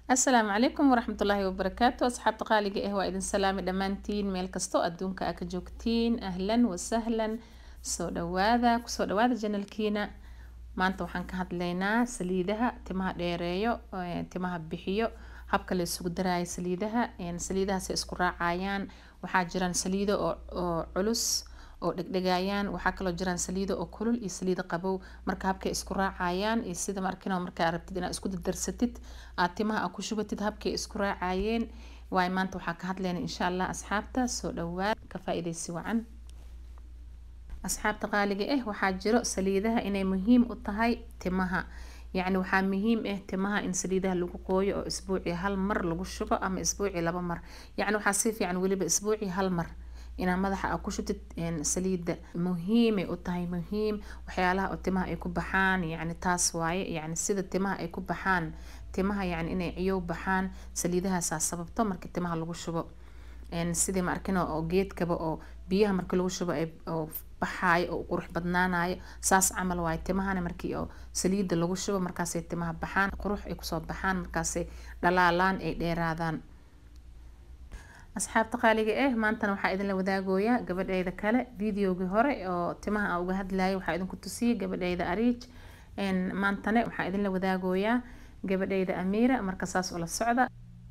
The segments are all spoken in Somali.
asalaamu calaykum waraxmatullaahi wabarakaatu asxaabta qaaliga ah waa idin salaami dhammaantiin meel kastoo adduunka aa ka joogtiin ahlan wasahlan soo dhawaada kusoo dhawaada janalkiina maanta waxaan ka hadlaynaa saliidaha timaha dheereeyo timaha bixiyo habka la isugu daraayo saliidaha saliidahaasay isku raacayaan waxaa jiraan saliido oo culus oo dhegdhegayaan waxaa kaloo jiraan saliido oo kulul iyo saliido qabow marka habkay isku raacayaan iyo sida markino markaa rabtid inaad isku dardarsatid aad timaha aad ku shubatid habkay isku raacayeen waayo maanta waxaa ka hadlayna insha allah asxaabta soo dhawaad ka faa-idaysi wacan asxaabta qaaliga ah waxaa jiro saliidaha inay muhiim u tahay timaha yacni waxaa muhiim ah timaha in saliidaha lagu qooyo oo isbuucii hal mar lagu shubo ama isbuucii laba mar yacni waxaa si fiican weliba isbuucii hal mar inaa madaxa aa ku shutid saliida muhiimay u tahay muhiim waxyaalaha oo timaha ay ku baxaan yacni taas waaye yacni sida timaha ay ku baxaan timaha yacni inay ciyow baxaan saliidahaasaa sababto marka timaha lagu shubo sidii ma arkino oo geedkaba oo biyaha marka lagu shubo oo baxaayo oo qurux badnaanayo saas camal waaye timahana markii oo saliida lagu shubo markaasay timaha baxaan qurux ay kusoo baxaan markaasay dhalaalaan ay dheeraadaan asxaabta qaaliga ah maantana waxaa idinla wadaagooyaa gabadheyda kale videogii hore oo timaha aan uga hadlayay waxaa idinku tusiyay gabadheyda ariij maantane waxaa idinla wadaagooyaa gabadheyda amiira marka saas oo la socda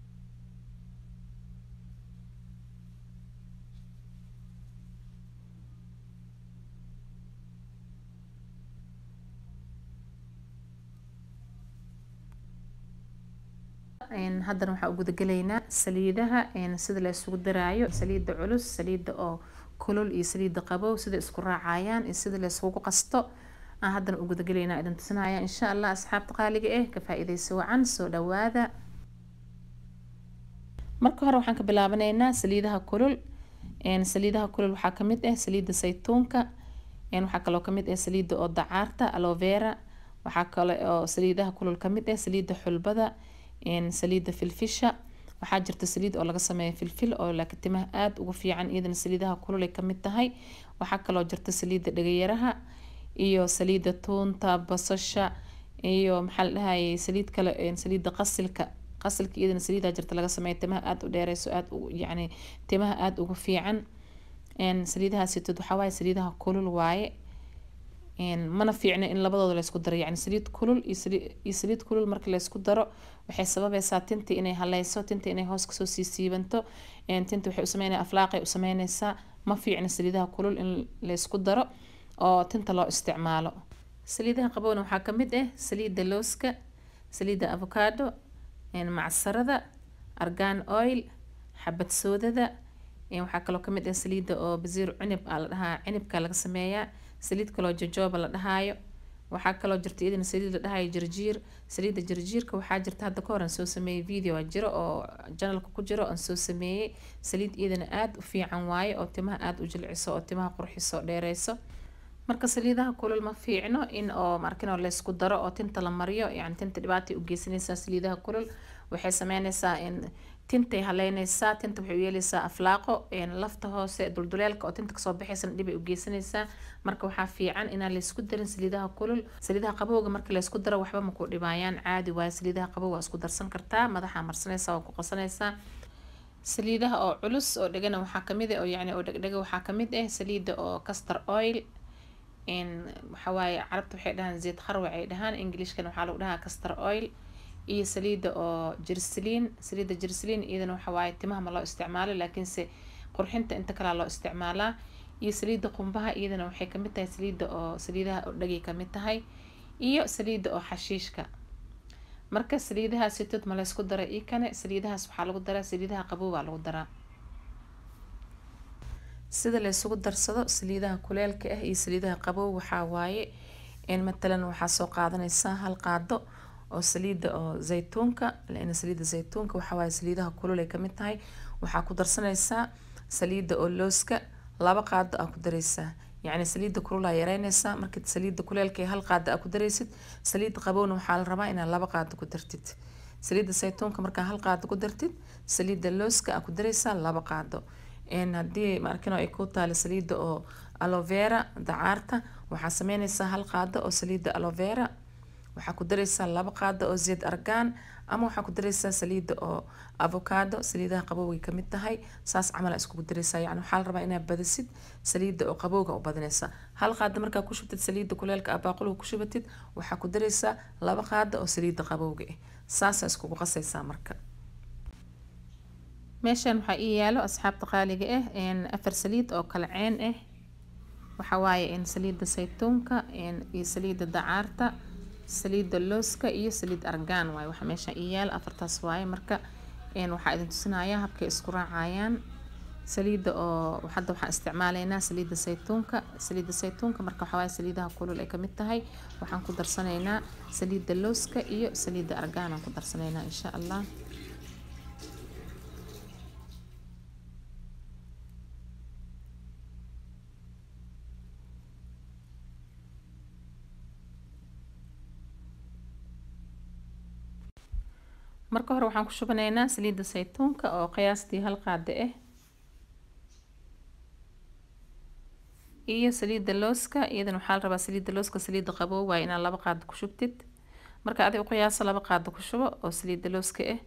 haddana waxaa u gudagelaynaa saliidaha sida la isugu daraayo saliida culus saliida oo kulul iyo saliida qabow sida isku raacayaan iyo sida la isugu qasto aan haddana u gudagelaynaa idin tusinaya insha allah asxaabta qaaliga ah ka faa-idaysa wacan soo dhawaada marka hore waxaan ka bilaabanaynaa saliidaha kulul saliidaha kulul waxaa kamid ah saliida saytuunka waxaa kaloo kamid ah saliida oo dacaarta alovera waxaa kale oo saliidaha kulul kamid ah saliida xulbada saliida filfisha waxaa jirta saliid oo laga sameeya filfil oo laakiin timaha aada ugu fiican iyadana saliidaha kulul ay kamid tahay waxaa kaloo jirta saliida dhagayaraha iyo saliida tuunta basasha iyo maxaa la dhahayay saliid kale saliida qasilka qasilka iyadana saliidaa jirta laga sameeya timaha aada u dheereyso aada yacni timaha aada ugu fiican saliidahaasitood waxaa waaye saliidaha kulul waaye mana fiicna in labadooda laysku daro yani saliid kulul iyo saliid kulul marka laysku daro waxay sababaysaa tinta inay haleyso tinta inay hoos kasoo sii siibanto tinta waxay usameynaya aflaaqay usameyneysaa ma fiicna saliidaha kulul in laysku daro oo tinta loo isticmaalo saliidaha qabowna waxaa kamid ah saliida looska saliida avocado macsarada argan oil xabad soodada waxaa kaloo kamid ah saliida oo basiir cunib aa la dhahaa cinibka laga sameeyaa saliid kaloo jajooba la dhahaayo waxaa kaloo jirta iyadana saliid la dhahayo jarjiir saliida jarjiirka waxaa jirta hadda ka hor aan soo sameeyey video a jiro oo janalka ku jiro aan soo sameeyey saliid iyadana aada u fiican waaye oo timaha aada u jilciso oo timaha qurxiso dheereyso marka saliidaha kulul ma fiicno in oo markin oo laysku daro oo tinta la mariyo yani tinta dhibaatay u geysanaysaa saliidaha kulul waxay sameyneysaa in tintay haleyneysaa tinta waxay u yeeleysaa aflaaqo lafta hoose dulduleelka oo tinta kasoo baxaysana dhibay u geysanaysaa marka waxaa fiican inaan laysku darin saliidaha kulul saliidaha qabowga marka laysku daro waxba maku dhibaayaan caadi waaye saliidaha qabow waa isku darsan kartaa madaxa marsanaysaa waa ku qasanaysaa saliidaha oo culus oo dhegana waxaa kamid ah oo yani oo dhegdhega waxaa kamid ah saliida oo castor oil waxawaaye carabta waxay dhahaan zeed kharwac ay dhahaan englishkana waxaa lagu dhahaa castor oil iyo saliida oo jersaliin saliida jersaliin iyadana waxawaaye timaha ma loo isticmaalo laakiinse qurxinta inta kalea loo isticmaalaa iyo saliida qumbaha iyadana waxay kamid tahay saliida oo saliidaha oo dhagay kamid tahay iyo saliida oo xashiishka marka saliidahaasitood ma laysku dara io kane saliidahaas waxaa lagu daraa saliidaha qabow baa lagu daraa sida laysugu darsado saliidaha kuleelka ah iyo saliidaha qabow waxaa waaye matalan waxaa soo qaadanaysaa hal qaado oo saliida oo zaytuunka lana saliida zaytuunka waxawaaye saliidaha kulul ay kamid tahay waxaa ku darsanaysaa saliida oo looska laba qaado aa ku dareysaa yacni saliida kululaa yareyneysaa marka saliida kuleelka hal qaado aa ku dareysid saliida qabowna waxaa la rabaa inaad laba qaado ku dartid saliida saytuunka markaa hal qaado ku dartid saliida looska aa ku dareysaa laba qaado haddii maarkino ay ku taalo saliida oo alovera dacaarta waxaa sameyneysaa hal qaado oo saliida alovera waxaa ku dareysaa laba qaado oo zeed argaan ama waxaa ku dareysaa saliida oo avocado saliidaha qabowgay kamid tahay saas camal aa iskugu dareysaa yani waxaa la rabaa inaad badisid saliida oo qabowga u badinaysa hal qaado markaa ku shubtid saliida kuleelka ah baaquliga ku shubatid waxaa ku dareysaa laba qaado oo saliida qabowga ah saasaa iskugu qasaysaa marka meeshan waxaa ii yaalo asxaabta qaaliga ah afar saliid oo kala ceen ah waxaa waaye saliida saytuunka iyo saliida dacaarta saliida looska iyo saliid argaan waaye waxa meesha ii yaalo afartaas waaye marka waxaa idin tusinayaa habkay isku raacayaan saliida oo hadda waxaan isticmaalaynaa saliida saytuunka saliida saytuunka marka waxaa waaye saliidaha kulul ay kamid tahay waxaan ku darsanaynaa saliida looska iyo saliida argaan aan ku darsanaynaa insha allah marka hore waxaan ku shubanaynaa saliida saytuunka oo qiyaastii hal qaado ah iyo saliida looska iyadana waxaa la rabaa saliida looska saliida qabow waaye inaad laba qaado ku shubtid marka adiga u qiyaaso laba qaado ku shubo oo saliida looska ah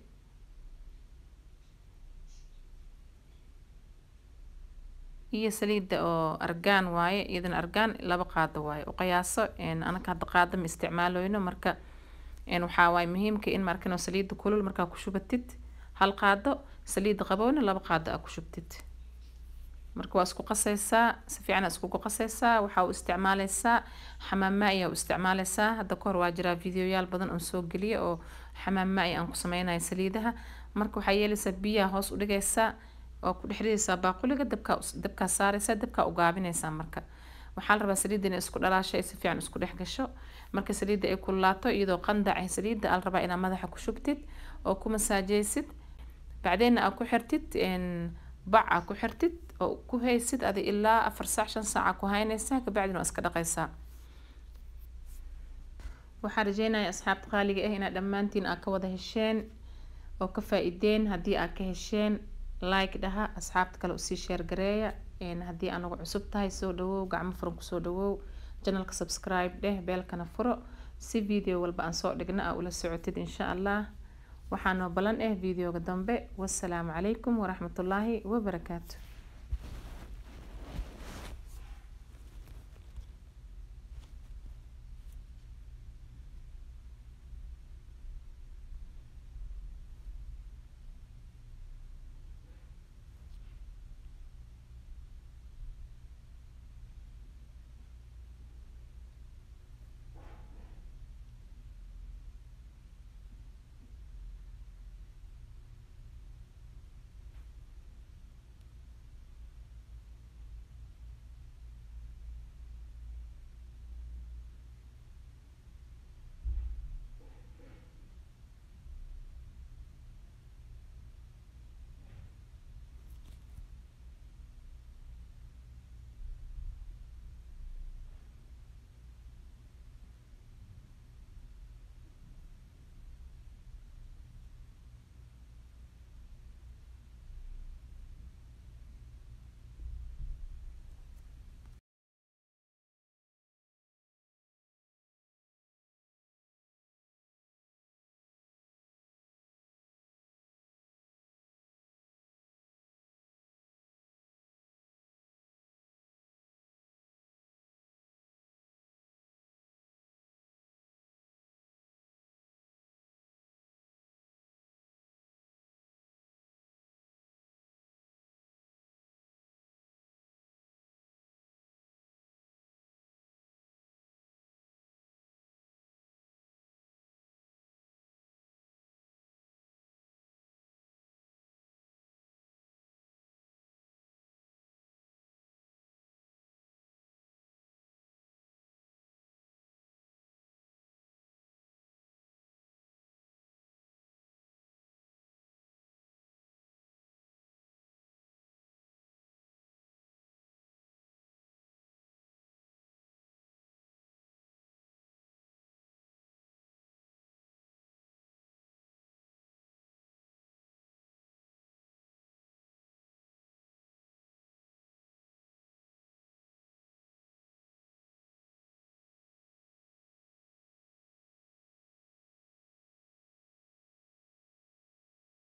iyo saliida oo argaan waaye iyadana argaan laba qaado waaye u qiyaaso anaka hadda qaado ma isticmaaloyno marka waxaa waaye muhiimka in markan saliida kulul markaa ku shubatid hal qaado saliida qabowna laba qaado aa ku shubtid marka waa isku qasaysaa si fiican aa iskugu qasaysaa waxaa u isticmaaleysaa xamaam maa'i aa u isticmaaleysaa hadda kahor waa jiraa videoyaal badan oon soo geliya oo xamaam maa'i aan ku sameynayo saliidaha marka waxaa yeelaysaa biyaha hoos u dhigaysaa oo ku dhex ridaysaa baaquliga dabkaa dabkaa saaraysaa dabkaa u gaabinaysaa marka waxaa la rabaa saliidda inay isku dhalaasho ay si fiican isku dhex gasho marka saliidda ay kululaato iyadoo qandac ah saliidda aa la rabaa inaad madaxa ku shubtid oo ku masaajeysid bacdeenna aa ku xirtid bac aa ku xirtid oo ku haysid adi ilaa afar saac shan saaca ku haynaysaa kabacdina waa iska dhaqaysaa waxaan rajeynaya asxaabta qaaliga ah inaad dhammaantiin aa ka wada hesheen oo ka faa-ideen haddii aa ka hesheen like dhaha asxaabta kale usii sheer gareeya haddii anagu cusub tahay soo dhawow gacmo furan kusoo dhawow janalka subscribe dheh beelkana furo si video walba aan soo dhigna aa ula socotid insha allah waxaa noo balan ah videoga dambe wassalaamu calaykum waraxmatullaahi wabarakaatu